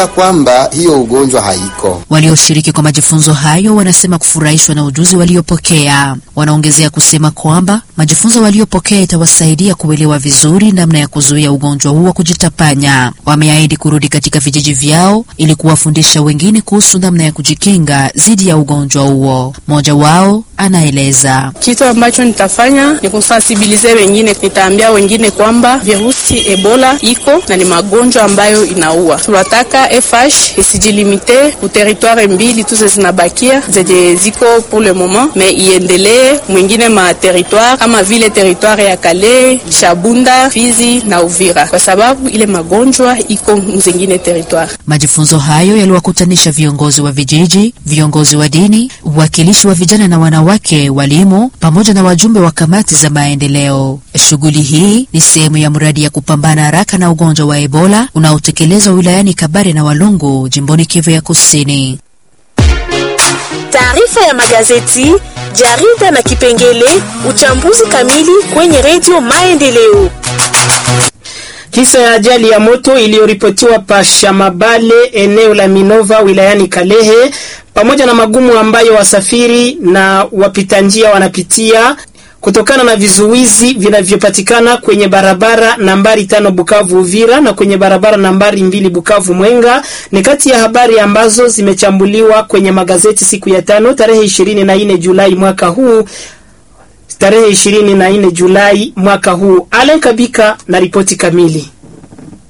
kwamba hiyo ugonjwa haiko. Walioshiriki kwa majifunzo hayo wanasema kufurahishwa na ujuzi waliopokea. Wanaongezea kusema kwamba majifunzo waliopokea itawasaidia kuelewa vizuri namna ya kuzuia ugonjwa huo kujitapanya. Wameahidi kurudi katika vijiji vyao ili kuwafundisha wengine kuhusu namna ya kujikinga dhidi ya ugonjwa huo. Mmoja wao anaeleza. Kitu ambacho nitafanya ni kusensibilize wengine, nitaambia wengine kwamba virusi Ebola iko na ni magonjwa ambayo inaua. Tunataka FH isijilimite ku territoire mbili tu zinabakia zenye ziko pour le moment, me iendelee mwingine ma territoire kama vile territoire ya Kale, Shabunda, Fizi na Uvira, kwa sababu ile magonjwa iko mzingine territoire. Majifunzo hayo yaliwakutanisha viongozi wa vijiji, viongozi wa dini, uwakilishi wa vijana na wanawake, walimu pamoja na wajumbe wa kamati za maendeleo. Shughuli hii ni sehemu ya mradi ya kupambana haraka na ugonjwa wa Ebola unaotekelezwa wilayani Kabare na Walungu, jimboni Kivu ya Kusini. Taarifa ya magazeti, jarida na kipengele uchambuzi kamili kwenye redio Maendeleo. Kisa ya ajali ya moto iliyoripotiwa pa Shamabale eneo la Minova wilayani Kalehe, pamoja na magumu ambayo wasafiri na wapita njia wanapitia kutokana na vizuizi vinavyopatikana kwenye barabara nambari tano Bukavu Uvira na kwenye barabara nambari mbili Bukavu Mwenga ni kati ya habari ambazo zimechambuliwa kwenye magazeti siku ya tano tarehe 24 Julai mwaka huu tarehe 24 Julai mwaka huu. Alen Kabika na ripoti kamili.